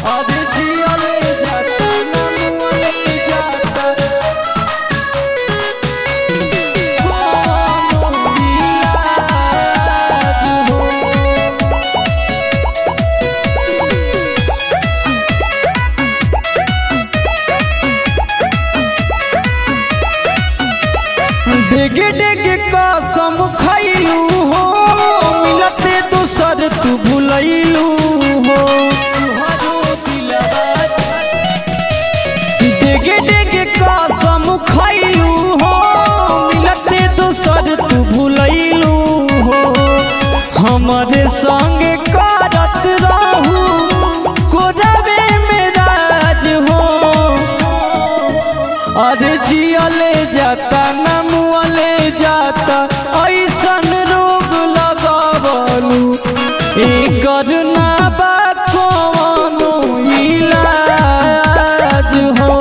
अरे जियले जाता ना मुअले जाता कोनो इलाज हो डेगे डेगे कसम खैलू हो मिलते दोसर तू भुलैलू हो डेगे डेगे कसम खैलू हो मिलते दोसर तू भुलैलू हो हमारे संग करत रहू कोरवे में राज हो अरे जियले जाता ना मुअले जाता ऐसन रोग लगावलू एकर ना बा कोनो इलाज हो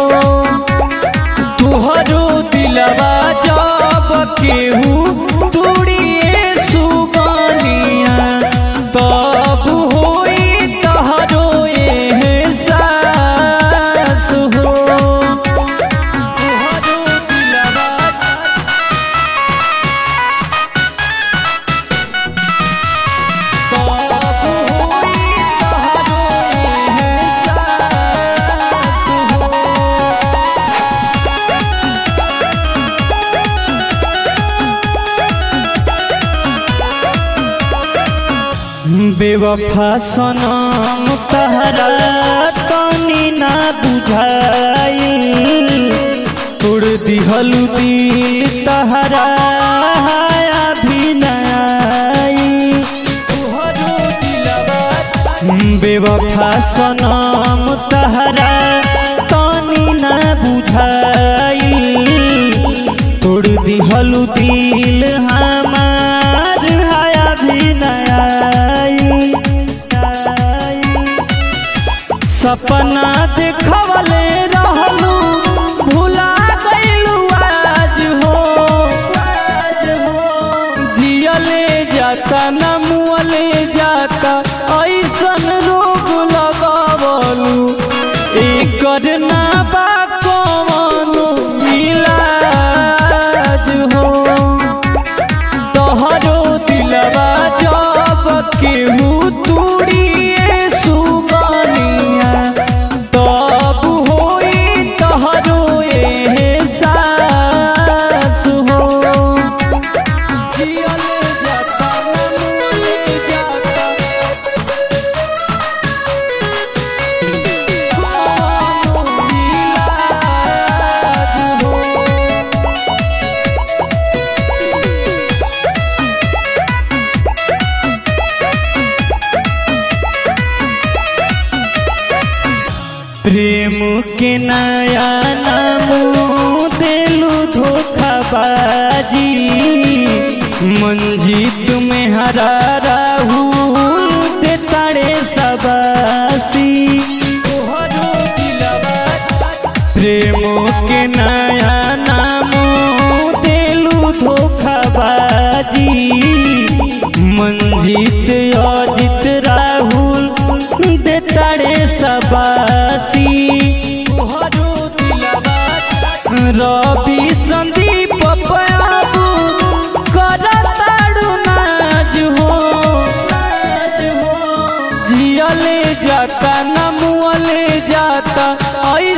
तुहरो दिलवा जब केहू दूरिए सुगनिया तब होई तहरो एहसास हो तुहरो दिलवा तब होई तहरो एहसास हो बेवफा सनम तहरा तनी ना बुझाई तोड़ दिहलु दिल तहरा हाया भी ना आई तुहरो दिलवा बेवफा सनम तहरा तनी ना बुझाई तोड़ दिहलु दिल हमार हाया भी ना आई सपना देखवले रहलू भुला गइलू आज हो जियले जाता न मुअले जाता ऐसन रोग लगावलू एकर ना बा कवनो इलाज हो तोहरो दिलवा जब केहू तूड़िए सुगनिया तब होई तोहरो एहसास हो जियले जाता मनले जाता कोनो इलाज हो प्रेम के नया नाम देलू धोखाबाजी मंजीत में हरा राहुल ते तारे सबासी प्रेम के नया नाम देलू धोखाबाजी मंजीत अजित राहुल दे तारे सबासी रवि संदीप पयाबू करताड़ू नाज हो जियले जाता न मुअले जाता